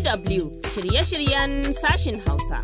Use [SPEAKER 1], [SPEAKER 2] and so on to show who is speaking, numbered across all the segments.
[SPEAKER 1] DW shirye-shiryen sashin Hausa.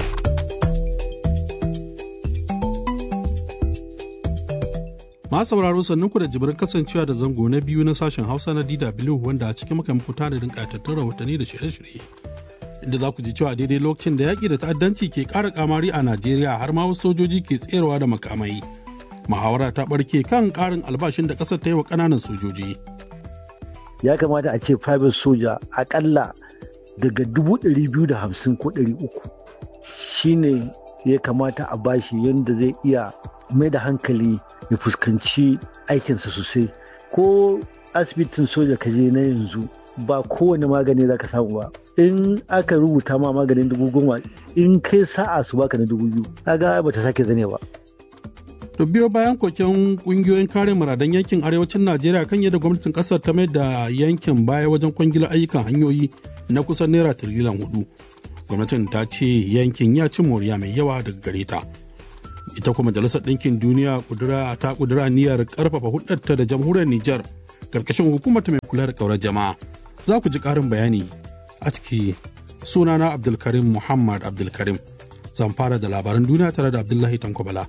[SPEAKER 2] Ma sauraro sannan ku da jibirin kasancewa da zango na biyu na sashen Hausa na DW wanda a cikin muka muku tanadin ƙatattun rahotanni da shirye-shirye. Inda za ku ji cewa daidai lokacin da yaƙi da ta'addanci ke ƙara kamari a Najeriya har ma wasu sojoji ke tserewa da makamai. Muhawara ta ɓarke kan ƙarin albashin da ƙasar ta yi wa ƙananan sojoji.
[SPEAKER 3] Ya kamata a ce private soja aƙalla daga dubu ɗari biyu da hamsin ko ɗari uku shine ya kamata a bashi yadda zai iya mai da hankali ya fuskanci aikinsa sosai ko asibitin soja ka je na yanzu ba kowane magani za ka samu ba in aka rubuta ma maganin dubu goma in kai sa'a su baka na dubu biyu kaga ba ta sake zane ba
[SPEAKER 2] To biyo bayan koken kungiyoyin kare muradan yankin arewacin Najeriya kan yadda gwamnatin kasar ta mai da yankin baya wajen kwangilar ayyukan hanyoyi na kusan naira tiriliyan hudu. Gwamnatin ta ce yankin ya ci moriya mai yawa daga gare ta. Ita kuma Majalisar Ɗinkin Duniya kudura ta kudura niyyar karfafa hudarta da jamhuriyar Nijar karkashin hukumar mai kula da kaurar jama'a. Za ku ji ƙarin bayani a ciki sunana Abdulkarim Muhammad Abdulkarim. Zan fara da labaran duniya tare da Abdullahi Tankobala.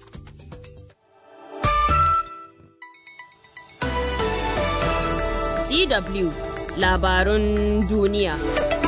[SPEAKER 1] DW labarun duniya.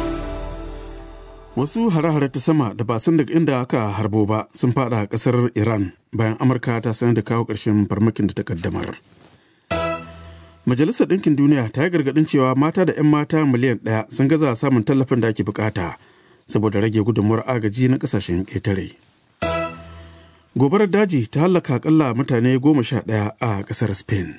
[SPEAKER 4] Wasu hare-hare ta sama da ba san daga inda aka harbo ba sun fada a kasar Iran bayan Amurka ta sanar da kawo ƙarshen farmakin da ta kaddamar. Majalisar Ɗinkin Duniya ta yi gargaɗin cewa mata da 'yan mata miliyan ɗaya sun gaza samun tallafin da ake bukata saboda rage gudunmuwar agaji na ƙasashen ƙetare. Gobarar daji ta hallaka akalla mutane goma sha ɗaya a ƙasar Spain.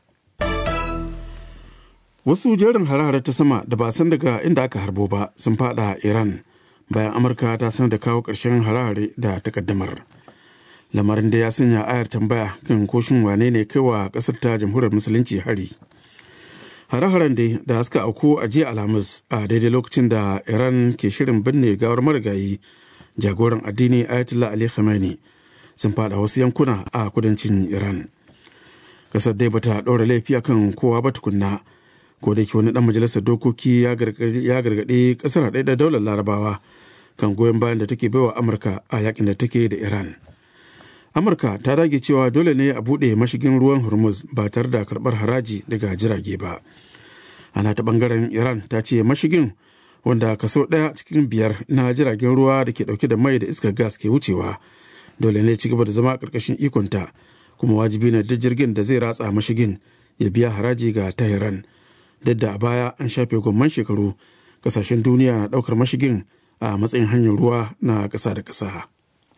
[SPEAKER 4] Wasu jerin hare-hare ta sama da ba san daga inda aka harbo ba sun fada Iran bayan Amurka ta sanar da kawo ƙarshen hare-hare da takaddamar. Lamarin da ya sanya ayar tambaya kan koshin wane ne kai wa ƙasar ta jamhuriyar musulunci hari. Hare-haren dai da suka auku a jiya Alhamis a daidai lokacin da Iran ke shirin binne gawar marigayi jagoran addini Ayatollah Ali Khamenei sun fada wasu yankuna a kudancin Iran. Ƙasar dai bata ɗora laifi akan kowa ba tukunna. ko da wani dan majalisar dokoki ya gargaɗi ƙasar haɗe da daular larabawa kan goyon bayan da take baiwa amurka a yakin da take da iran amurka ta dage cewa dole ne a buɗe mashigin ruwan hormuz ba tare da karɓar haraji daga jirage ba ana ta ɓangaren iran ta ce mashigin wanda kaso ɗaya cikin biyar na jiragen ruwa da ke ɗauke da mai da iskar gas ke wucewa dole ne ci gaba da zama ƙarƙashin ikonta kuma wajibi ne duk jirgin da zai ratsa mashigin ya biya haraji ga tehran duk da a baya an shafe gwamman shekaru kasashen duniya na daukar mashigin a matsayin hanyar ruwa na ƙasa da ƙasa.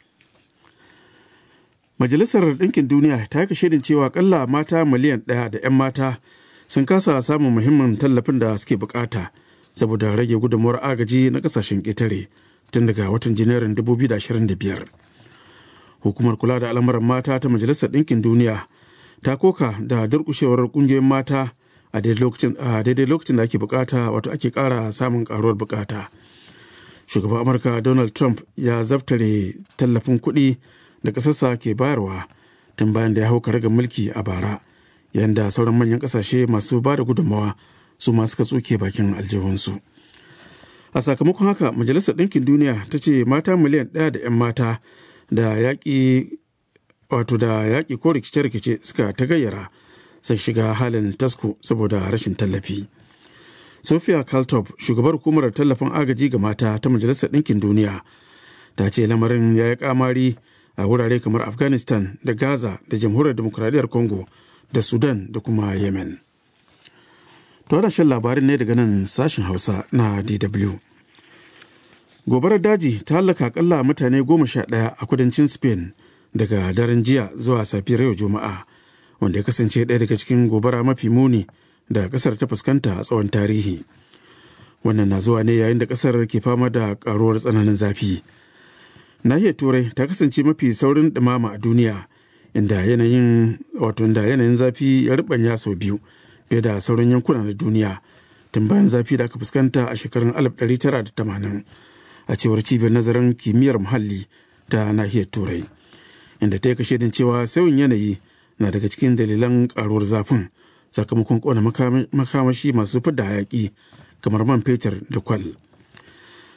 [SPEAKER 4] Majalisar Ɗinkin Duniya ta yi shaidin cewa kalla mata miliyan ɗaya da 'yan mata sun kasa samun muhimmin tallafin da suke bukata saboda rage gudunmuwar agaji na ƙasashen ƙetare tun daga watan janairun 2025. Hukumar kula da al'amuran mata ta Majalisar Ɗinkin Duniya ta koka da durƙushewar ƙungiyoyin mata a daidai lokacin da ake bukata wato ake kara samun karuwar bukata shugaban amurka donald trump ya zaftare tallafin kuɗi da ƙasarsa ke bayarwa tun bayan da ya hau karagar mulki a bara yayin da sauran manyan ƙasashe masu ba da gudunmawa su ma suka tsoke bakin aljihunsu a sakamakon haka majalisar ɗinkin duniya ta ce mata miliyan ɗaya da 'yan mata da yaƙi wato da yaƙi ko rikice-rikice suka ta gayyara sai shiga halin tasko saboda rashin tallafi. Sophia Kaltop, shugabar hukumar tallafin agaji ga mata ta Majalisar Ɗinkin Duniya, ta ce lamarin ya yi kamari a wurare kamar Afghanistan da Gaza da Jamhuriyar Demokuraɗiyyar Congo da Sudan da kuma Yemen. To da shan labarin ne daga nan sashen Hausa na DW. Gobarar daji ta hallaka akalla mutane goma sha ɗaya a kudancin Spain daga daren jiya zuwa safiyar yau Juma'a. wanda ya kasance ɗaya daga cikin gobara mafi muni da ƙasar ta fuskanta a tsawon tarihi wannan na zuwa ne yayin da ƙasar ke fama da ƙaruwar tsananin zafi nahiyar turai ta kasance mafi saurin ɗumama a duniya inda yanayin wato inda yanayin zafi ya ribanya sau biyu fiye da sauran yankuna na duniya tun bayan zafi da aka fuskanta a shekarun 1980 a cewar cibiyar nazarin kimiyyar muhalli ta nahiyar turai inda ta yi kashe cewa sauyin yanayi na daga cikin dalilan karuwar zafin sakamakon kona makamashi masu fidda hayaki kamar man fetur da kwal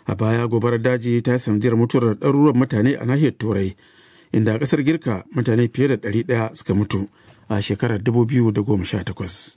[SPEAKER 4] a baya gobarar daji ta sanadiyar mutuwar ɗaruruwan mutane a nahiyar turai inda a ƙasar girka mutane fiye da ɗari ɗaya suka mutu a shekarar 2018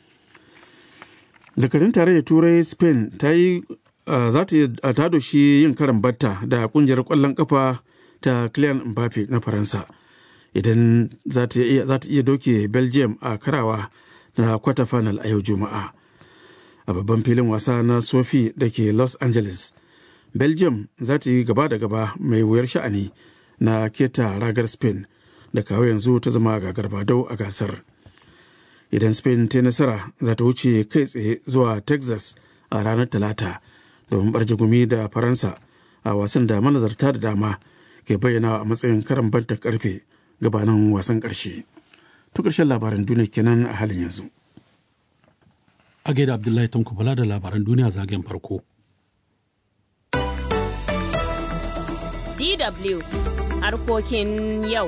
[SPEAKER 4] zakarin tarayyar turai spain ta yi za ta doshi yin karan batta da kungiyar kwallon kafa ta Kylian Mbappe na Faransa idan za ta iya doke Belgium a karawa na kwata final a yau Juma'a. A babban filin wasa na Sofi da ke Los Angeles, Belgium za ta yi gaba da gaba mai wuyar sha'ani na keta ragar Spain da kawo yanzu ta zama gagar badau a gasar. Idan Spain ta nasara za ta wuce kai tsaye zuwa Texas a ranar Talata. domin barje gumi da faransa a wasan da manazarta da dama ke bayyana a matsayin karan banta karfe gabanin wasan karshe to karshen labaran duniya kenan a halin yanzu
[SPEAKER 2] a gaida abdullahi tanku bala da labaran duniya zagayen farko
[SPEAKER 1] dw harkokin yau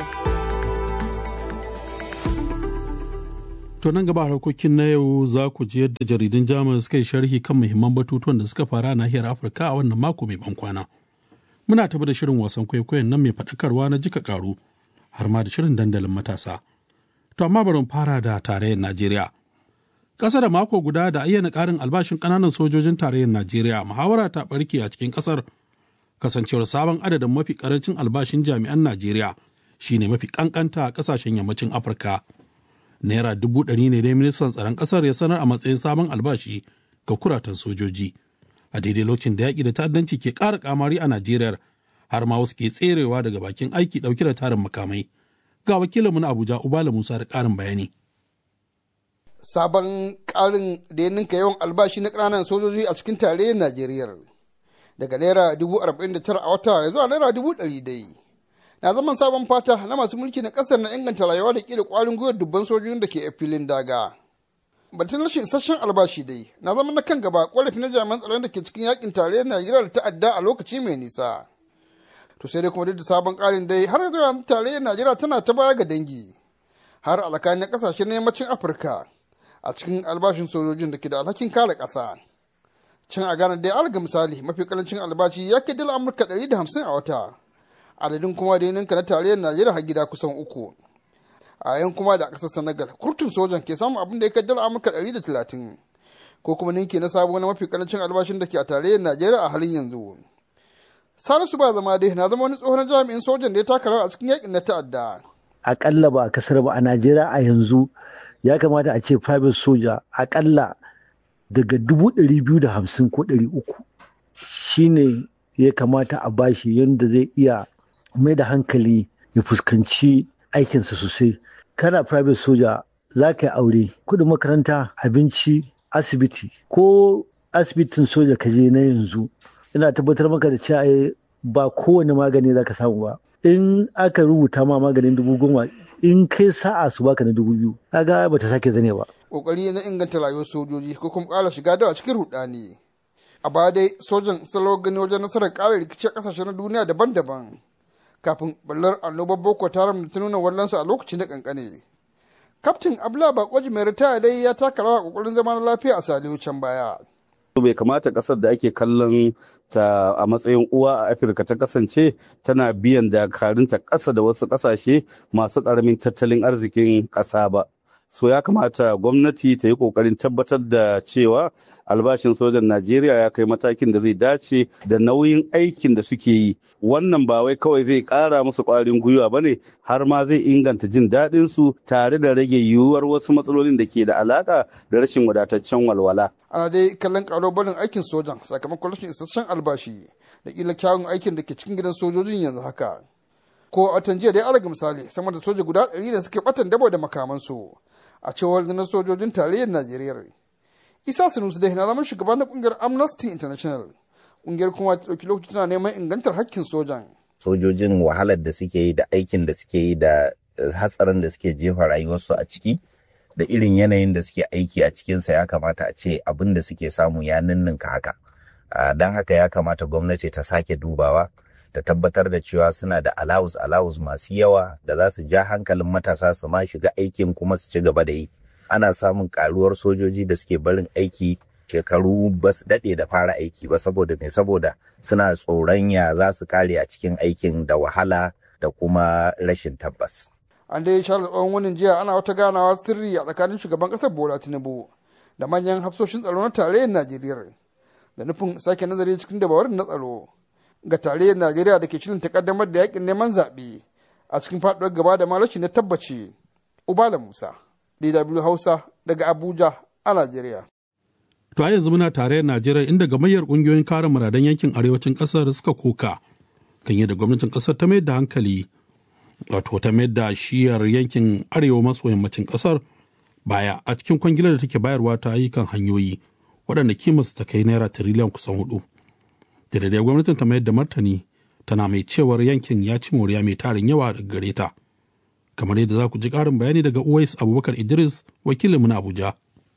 [SPEAKER 2] To nan gaba harkokin na yau za ku ji yadda jaridun Jamus suka yi sharhi kan muhimman batutuwan da suka faru a nahiyar Afirka a wannan mako mai ban kwana. Muna tabi da shirin wasan kwaikwayon nan mai faɗakarwa na jika karu har ma da shirin dandalin matasa. To amma bari fara da tarayyar Najeriya. Ƙasa da mako guda da ayyana ƙarin albashin ƙananan sojojin tarayyar Najeriya muhawara ta ɓarke a cikin ƙasar kasancewar sabon adadin mafi ƙarancin albashin jami'an Najeriya shine mafi ƙanƙanta a ƙasashen yammacin Afirka. naira dubu ɗari ne dai ministan tsaron ƙasar ya sanar a matsayin sabon albashi ga kuratan sojoji a daidai lokacin da yaƙi da ta'addanci ke ƙara ƙamari a najeriya har ma wasu ke tserewa daga bakin aiki ɗauke da tarin makamai ga wakilinmu na abuja ubala musa da ƙarin bayani
[SPEAKER 5] sabon ƙarin da ya ninka yawan albashi na ƙananan sojoji a cikin tarayyar najeriya daga naira dubu arba'in da tara a wata ya zuwa naira dubu ɗari dai na zaman sabon fata na masu mulki na kasar na inganta rayuwa da kila kwarin gwiwar dubban sojojin da ke a filin daga batun rashin isasshen albashi dai na zama na kan gaba ƙorafi na jami'an tsaron da ke cikin yakin tarayyar najeriya da ta'adda a lokaci mai nisa to sai dai kuma duk da sabon ƙarin dai har yanzu yanzu tarayyar najeriya tana ta baya ga dangi har a tsakanin ƙasashen na yammacin afirka a cikin albashin sojojin da ke da alhakin kare ƙasa can a ghana dai alga misali mafi karancin albashi ya kai dala amurka 150 a wata adadin kuma da ninka na tarayyar najeriya har gida kusan uku a yan kuma da ƙasar senegal kurtun sojan ke samun abin da ya kai dala amurka 130 ko kuma ninki na sabo na mafi karancin albashin da ke a tarayyar najeriya a halin yanzu salisu ba zama dai na zama wani tsohon jami'in sojan da ya taka rawa a cikin yakin na ta'adda
[SPEAKER 3] akalla ba a kasar ba a najeriya a yanzu ya kamata a ce private soja akalla daga dubu ɗari biyu da hamsin ko ɗari uku shine ya kamata a bashi yadda zai iya mai da hankali ya fuskanci aikinsa sosai kana private soja za ka yi aure kudin makaranta abinci asibiti ko asibitin soja ka je na yanzu ina tabbatar maka da cewa ba kowane magani za ka samu ba in aka rubuta ma maganin dubu goma in kai sa'a su baka na dubu biyu kaga ba ta sake zane ba
[SPEAKER 5] kokari na inganta rayuwar sojoji ko kuma ƙara shiga dawa cikin rudani a baya dai sojan salo gani wajen nasarar ƙara rikici a ƙasashe na duniya daban-daban kafin ballar annobar boko haram da ta nuna wallansu a lokaci na kankane kaftin abla bakoji mai ritaya dai ya taka rawa kokarin zama na lafiya a salihu can baya
[SPEAKER 6] bai kamata kasar da ake kallon ta a matsayin uwa a afirka ta kasance tana biyan dakarunta ƙasa da wasu ƙasashe masu ƙaramin tattalin arzikin ƙasa ba so ya kamata gwamnati ta yi ƙoƙarin tabbatar da cewa albashin sojan najeriya ya kai matakin da zai dace da nauyin aikin da suke yi wannan ba wai kawai zai ƙara musu ƙwarin gwiwa ba ne har ma zai inganta jin daɗin su tare da rage yiwuwar wasu matsalolin da ke da alaƙa da rashin wadataccen walwala
[SPEAKER 5] ana dai kallon ƙaro barin aikin sojan sakamakon rashin isasshen albashi da ƙila kyawun aikin da ke cikin gidan sojojin yanzu haka ko a jiya dai alaga misali sama da soja guda ɗari da suke ɓatan dabo da makamansu a cewar na sojojin tarayyar najeriya isa sanusi dai na zama shugaban na kungiyar amnesty international kungiyar kuma ta ɗauki lokaci tana neman ingantar hakkin sojan
[SPEAKER 7] sojojin wahalar da suke yi da aikin da suke yi da hatsarin da suke jefa rayuwarsu a ciki da irin yanayin da suke aiki a cikinsa ya kamata a ce abin da suke samu ya ninninka haka don haka ya kamata gwamnati ta sake dubawa ta tabbatar da cewa suna da alawus alawus masu yawa da za su ja hankalin matasa su ma shiga aikin kuma su ci gaba da yi ana samun karuwar sojoji da suke barin aiki shekaru ba su daɗe da fara aiki ba saboda me saboda suna tsoron ya za su kare a cikin aikin da wahala da kuma rashin tabbas.
[SPEAKER 5] an dai share tsawon wannan jiya ana wata ganawa sirri a tsakanin shugaban kasar bola tinubu da manyan hafsoshin tsaro na tarayyar najeriya da nufin sake nazari cikin dabarun na tsaro ga tarayyar najeriya da ke shirin takaddamar da yakin neman zaɓe a cikin faɗuwar gaba da malashi na tabbaci ubala musa dw hausa daga abuja a najeriya
[SPEAKER 2] To a yanzu muna tarayyar Najeriya inda gamayyar ƙungiyoyin kare muradan yankin arewacin ƙasar suka koka kan yadda gwamnatin ƙasar ta mayar da hankali wato ta mayar da shiyar yankin arewa maso yammacin ƙasar baya a cikin kwangilar da take bayarwa ta ayyukan hanyoyi waɗanda kimarsu ta kai naira tiriliyan kusan hudu. Da daidai gwamnatin ta mayar da martani tana mai cewar yankin ya ci moriya mai tarin yawa daga gare ta. Kamar yadda za ku ji ƙarin bayani daga Uwais Abubakar Idris wakilinmu na Abuja.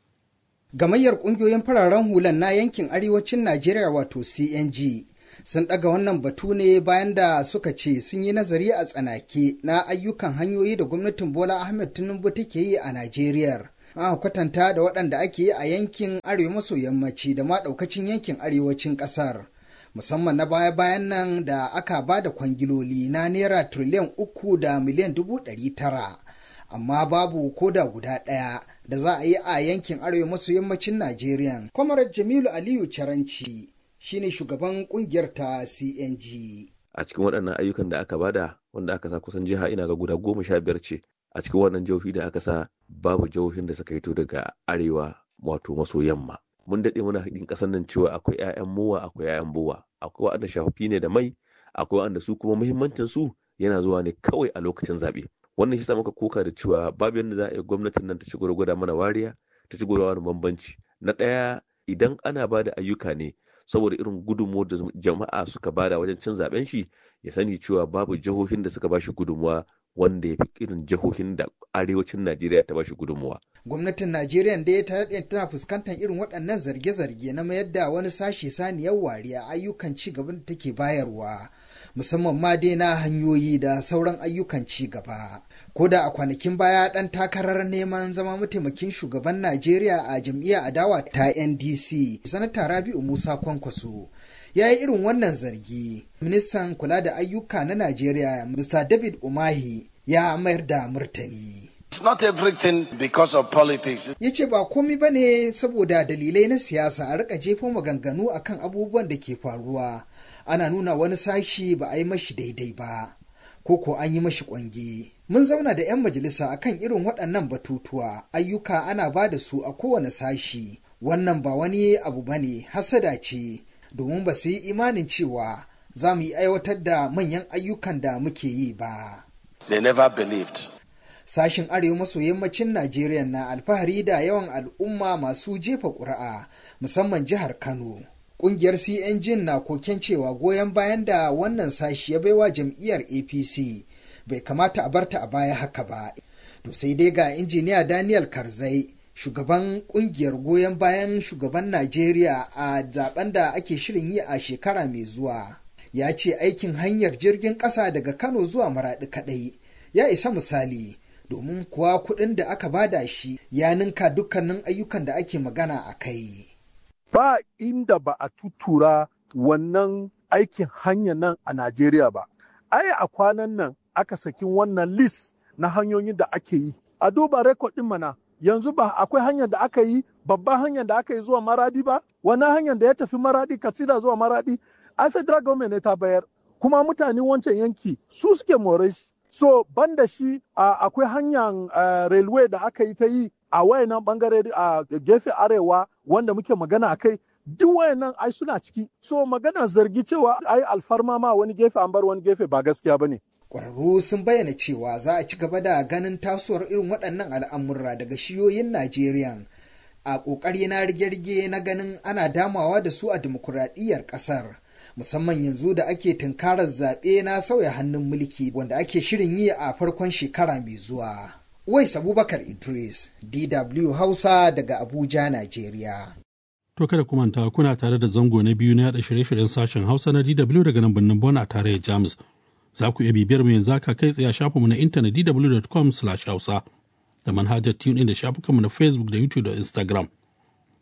[SPEAKER 8] Gamayyar ƙungiyoyin fararen hulan na yankin arewacin Najeriya wato CNG sun ɗaga wannan batu ne bayan da suka ce sun yi nazari a tsanake na ayyukan hanyoyi da gwamnatin Bola Ahmed Tinubu take yi a Najeriya. Aka kwatanta da waɗanda ake yi a yankin arewa maso yammaci da ma ɗaukacin yankin arewacin ƙasar. Musamman na baya-bayan nan da aka ba da kwangiloli na naira tiriliyan uku da miliyan dubu ɗari tara. amma babu koda guda ɗaya da za a yi a yankin arewa maso yammacin Najeriya. Kwamarar Jamilu Aliyu Caranci shine shugaban kungiyar ta CNG.
[SPEAKER 9] A cikin waɗannan ayyukan da aka bada wanda aka sa kusan jiha ina ga guda goma sha biyar ce a cikin wannan jihohi da aka sa babu jihohin da suka hito daga arewa wato maso yamma. Mun daɗe muna haɗin ƙasar nan cewa akwai 'ya'yan mowa akwai 'ya'yan bowa akwai waɗanda shafafi ne da mai akwai waɗanda su kuma muhimmancin su yana zuwa ne kawai a lokacin zaɓe. wannan shi sa muka koka da cewa babu yadda za a yi gwamnatin nan ta ci gwada mana wariya ta ci gwada bambanci na ɗaya idan ana ba da ayyuka ne saboda irin gudunmuwa da jama'a suka bada wajen cin zaben shi ya sani cewa babu jihohin da suka bashi gudunmuwa wanda ya fi irin jihohin da arewacin najeriya ta bashi gudunmuwa
[SPEAKER 8] gwamnatin najeriya da ya tare tana fuskantar irin waɗannan zarge-zarge na mayar da wani sashe saniyar wariya ayyukan ci gaban da take bayarwa musamman ma dai na hanyoyi da sauran ayyukan ci gaba. Ko da a kwanakin baya ɗan takarar neman zama mataimakin shugaban Najeriya a jam'iyyar adawa ta NDC, Sanata Rabi'u Musa Kwankwaso. Ya yi irin wannan zargi. Ministan kula da ayyuka na Najeriya, Mr. David Umahi, ya mayar da murtani.
[SPEAKER 10] It's not everything because of politics.
[SPEAKER 8] Ya ce ba komi ba ne saboda dalilai na siyasa a rika jefa maganganu akan abubuwan da ke faruwa. Ana nuna wani sashi ba a yi mashi daidai ba, ko ko an yi mashi kwange. Mun zauna da 'yan majalisa akan irin waɗannan batutuwa, ayyuka ana ba da su a kowane sashi. Wannan ba wani abu ba ne, hasada ce, domin ba su yi imanin cewa za mu yi aiwatar da manyan ayyukan da muke yi ba.
[SPEAKER 10] They never believed.
[SPEAKER 8] sashen arewa maso yammacin Najeriya na alfahari da yawan al'umma masu jefa ƙuri'a musamman jihar Kano. Ƙungiyar CNG na koken cewa goyon bayan da wannan sashi ya baiwa jam'iyyar APC bai kamata a barta a baya haka ba. To sai dai ga injiniya Daniel Karzai shugaban ƙungiyar goyon bayan shugaban Najeriya a zaben da ake shirin yi a shekara mai zuwa. Ya ce aikin hanyar jirgin ƙasa daga Kano zuwa Maraɗi kaɗai ya isa misali. domin kuwa kuɗin da aka bada shi ya ninka dukkanin ayyukan da ake magana a kai.
[SPEAKER 11] Ba inda ba a tutura wannan aikin hanya nan a Najeriya ba. Ai a kwanan nan aka sakin wannan list na hanyoyin da ake yi. A duba rekod ɗin mana yanzu ba akwai hanyar da aka yi babban hanyar da aka yi zuwa maradi ba wannan hanyar da ya tafi maradi katsina zuwa maradi ai federal government ne ta bayar kuma mutane wancan yanki su suke more shi so banda shi uh, akwai hanyar uh, railway da aka yi ta yi a wayannan bangare a uh, gefe arewa wanda muke magana a kai duk wayannan ai suna ciki so magana zargi cewa ai alfarma ma wani gefe an bar wani gefe ba gaskiya bane
[SPEAKER 8] Ƙwararru sun bayyana cewa za a ci gaba da ganin tasowar irin waɗannan al'amurra daga shiyoyin Najeriya a ƙoƙari na rige-rige na ganin ana damawa da su a dimokuraɗiyyar ƙasar. musamman yanzu da ake tunkarar zaɓe na sauya hannun mulki wanda ake shirin yi a farkon shekara mai zuwa. Wais Abubakar Idris, DW Hausa daga Abuja, Najeriya.
[SPEAKER 2] To kada ku manta kuna tare da zango na biyu na yaɗa shirye-shiryen sashen Hausa na DW daga nan birnin Bon a tarayyar Jamus. Za ku iya bibiyar mu yanzu haka kai tsaye a shafinmu na intanet dw.com/hausa da manhajar TuneIn da shafukanmu na Facebook da YouTube da Instagram.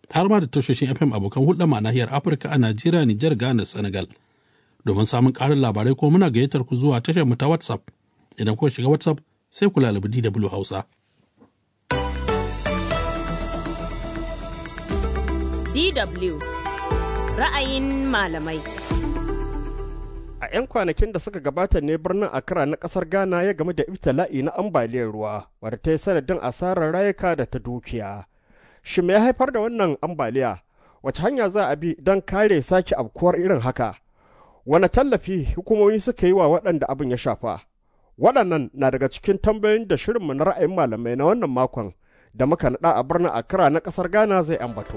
[SPEAKER 2] har ma da tashoshin FM abokan hulɗa ma nahiyar Afirka a Najeriya, Nijar, Ghana, Senegal. Domin samun ƙarin labarai ko muna gayyatar ku zuwa tashar mu ta WhatsApp. Idan kuka shiga WhatsApp sai ku lalabi DW Hausa.
[SPEAKER 1] DW ra'ayin malamai.
[SPEAKER 12] A 'yan kwanakin da suka gabata ne birnin Accra na kasar Ghana ya game da ibtila'i na ambaliyar ruwa wadda ta yi sanadin asarar rayuka da ta dukiya. Shi me ya haifar da wannan ambaliya? Wace hanya za a bi don kare sake abkuwar irin haka? Wane tallafi hukumomi suka yi wa waɗanda abin ya shafa? Waɗannan na daga cikin tambayoyin da shirinmu na ra'ayin malamai na wannan makon da muka naɗa a birnin Accra na ƙasar Ghana zai ambato.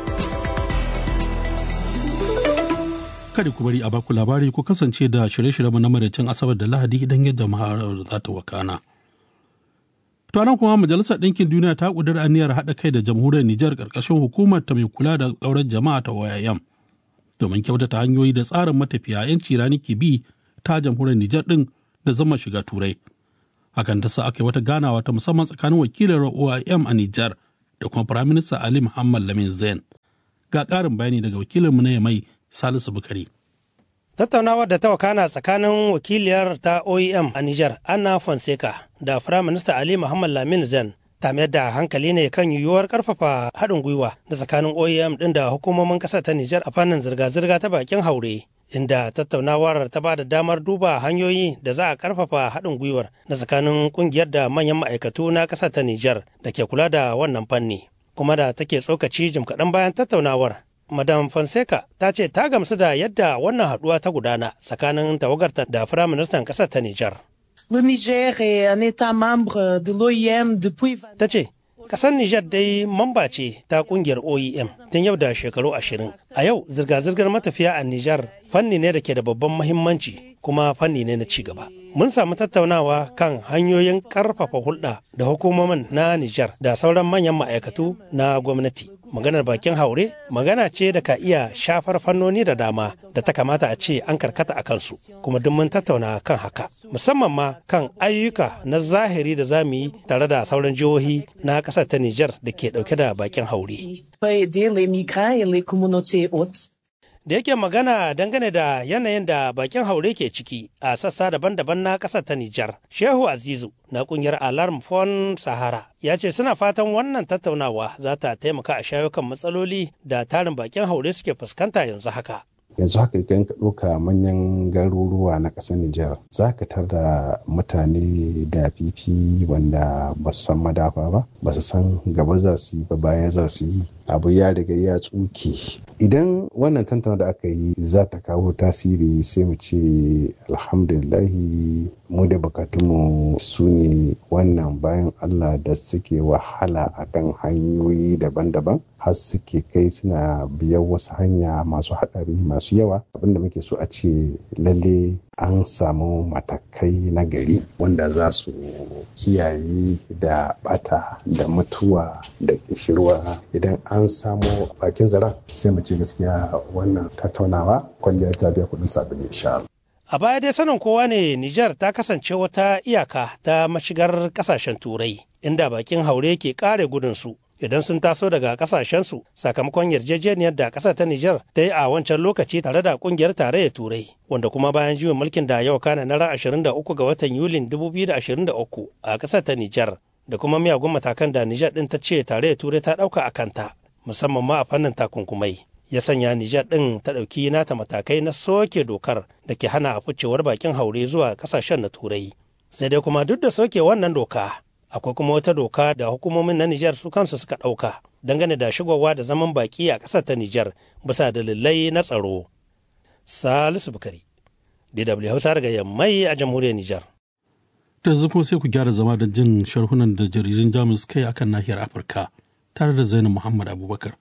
[SPEAKER 2] Kada ku bari a baku labari ku kasance da shirye-shiryenmu na maraicin Asabar da Lahadi idan yadda maharar za ta wakana. To nan kuma Majalisar Ɗinkin Duniya ta ƙudiri aniyar haɗa kai da jamhuriyar Nijar ƙarƙashin hukumar ta mai kula da ƙaurar jama'a ta OIM domin kyautata hanyoyi da tsarin matafiya 'yanci rani ke bi ta jamhuriyar Nijar ɗin da zama shiga Turai. Hakan ta sa aka yi wata ganawa ta musamman tsakanin wakilin OIM a Nijar da kuma Firaminista Ali Muhammad Lamin Zain. Ga ƙarin bayani daga wakilinmu na Yamai Salisu Bukari.
[SPEAKER 13] Tattaunawar da ta wakana tsakanin wakiliyar ta OEM a Nijar, Anna Fonseca, da Firaminista Ali Muhammad Lamin Zen, ta mayar da hankali ne kan yiwuwar karfafa haɗin gwiwa da tsakanin OEM ɗin da hukumomin ƙasar ta Nijar a fannin zirga-zirga ta bakin haure. Inda tattaunawar ta ba da damar duba hanyoyi da za a karfafa haɗin gwiwar na tsakanin ƙungiyar da manyan ma'aikatu na ƙasar ta Nijar da ke kula da wannan fanni. Kuma da take tsokaci jim kaɗan bayan tattaunawar Madam Fonseca ta ce ta gamsu da yadda wannan haɗuwa ta gudana tsakanin tawagarta da Firaministan ƙasar ta Nijar.
[SPEAKER 14] Le Niger est un État membre de l'OIM depuis...
[SPEAKER 13] Ta ce, ƙasar Nijar dai mamba ce ta ƙungiyar OIM tun yau da shekaru ashirin. A yau zirga-zirgar matafiya a Nijar fanni ne da ke da babban mahimmanci kuma fanni ne na cigaba. Mun samu tattaunawa kan hanyoyin ƙarfafa hulɗa da hukumomin na Nijar da sauran manyan ma'aikatu na gwamnati. maganar bakin haure magana ce da ka iya shafar fannoni da dama da ta kamata a ce an karkata a kansu kuma duk mun tattauna kan haka musamman ma kan ayyuka na zahiri da za mu yi tare da sauran jihohi na ƙasar ta Nijar da ke ɗauke da bakin haure. Da yake magana dangane da yanayin da bakin haure ke ciki a sassa daban-daban na ƙasar ta Nijar, Shehu Azizu na ƙungiyar Alarm Fon Sahara ya ce suna fatan wannan tattaunawa za ta taimaka a shayo kan matsaloli da tarin bakin haure suke fuskanta yanzu haka.
[SPEAKER 15] yanzu haka idan ka ɗauka manyan garuruwa na ƙasar Nijar za ka tar da mutane da fifi wanda ba su san madafa ba ba su san gaba za su yi ba baya za su yi abu ya riga ya tsuke idan wannan tantana da aka yi za ta kawo tasiri sai mu ce alhamdulillahi mu da bukatunmu su ne wannan bayan allah da suke wahala akan hanyoyi daban-daban har suke kai suna biyan wasu hanya masu haɗari masu yawa abinda muke so a ce lalle an samu matakai na gari wanda za su kiyaye da bata da mutuwa da kishirwa idan an samu bakin zaren sai mu ce gaskiya wannan tattaunawa kwalliya ta biya kudin sabili insha
[SPEAKER 13] A baya dai sanin kowa ne Nijar ta kasance wata iyaka ta mashigar kasashen turai inda bakin haure ke kare gudunsu idan sun taso daga kasashensu sakamakon yarjejeniyar da ƙasar ta Nijar ta yi a wancan lokaci tare da ƙungiyar tarayyar Turai wanda kuma bayan juyin mulkin da yau kana na ran 23 ga watan Yulin 2023 a ƙasar ta Nijar da kuma miyagun matakan da Nijar ɗin ta ce tarayyar Turai ta ɗauka a kanta musamman ma a fannin takunkumai. Ya sanya Nijar ɗin ta ɗauki nata matakai na soke dokar da ke hana ficewar bakin haure zuwa ƙasashen na Turai. Sai dai kuma duk da soke wannan doka, akwai kuma wata doka da hukumomin na Nijar su kansu suka ɗauka dangane da shigowa da zaman baki a ƙasar ta Nijar bisa dalilai na tsaro. Salisu Bukari, DW Hausa daga Yammai a jamhuriyar Nijar.
[SPEAKER 2] Da yanzu kuma sai ku gyara zama da jin sharhunan da jaridun Jamus kai akan nahiyar Afirka tare da Zainab Muhammad Abubakar.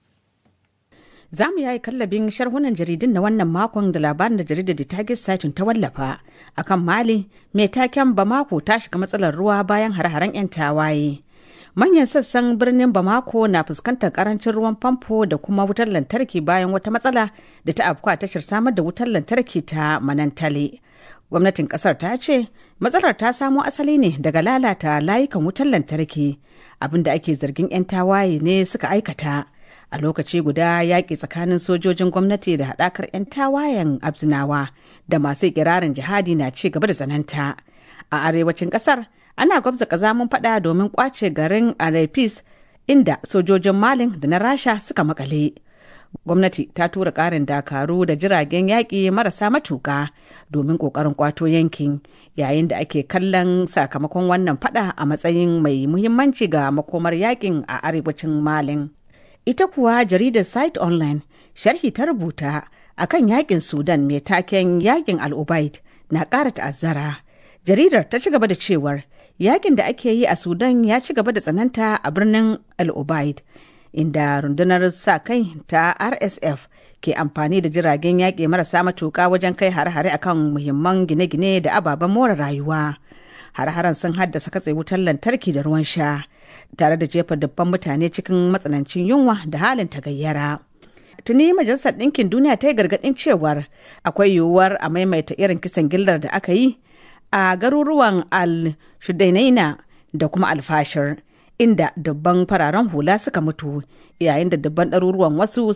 [SPEAKER 16] Za mu yayi kallabin sharhunan jaridun na wannan makon da labarin da jaridar da Target Satin ta wallafa akan Mali mai taken Bamako ta shiga matsalar ruwa bayan hare-haren 'yan tawaye. Manyan sassan birnin Bamako na fuskantar karancin ruwan famfo da kuma wutar lantarki bayan wata matsala da ta afku a tashar samar da wutar lantarki ta Manantale. Gwamnatin kasar ta ce matsalar ta samo asali ne daga lalata layukan wutar lantarki abinda ake zargin 'yan tawaye ne suka aikata. a lokaci guda yaƙi tsakanin sojojin gwamnati da haɗakar 'yan tawayen abzinawa da masu ikirarin jihadi na ci gaba da tsananta a arewacin ƙasar ana gwabza ƙazamin faɗa domin ƙwace garin arefis inda sojojin malin da na rasha suka makale gwamnati ta tura ƙarin dakaru da jiragen yaƙi marasa matuƙa domin ƙoƙarin ƙwato yankin yayin da ake kallon sakamakon wannan faɗa a matsayin mai muhimmanci ga makomar yaƙin a arewacin malin ita kuwa jaridar site online sharhi ta rubuta akan yaƙin sudan mai taken yaƙin al'ubaid na ƙara ta'azzara jaridar ta ci gaba da cewar yakin da ake yi a sudan ya ci gaba da tsananta a birnin al-ubaid inda rundunar sa kai ta rsf ke amfani da jiragen yaƙi marasa matuƙa wajen kai hare-hare akan muhimman gine-gine da ababen more rayuwa hare-haren sun haddasa katse wutar lantarki da ruwan sha tare da jefa dubban mutane cikin matsanancin yunwa da halin tagayyara tuni majalisar ɗinkin duniya ta yi gargaɗin cewar akwai yiwuwar a maimaita irin kisan gillar da aka yi a garuruwan al-shudainaina da kuma alfashir inda dubban fararen hula suka mutu yayin da dubban ɗaruruwan wasu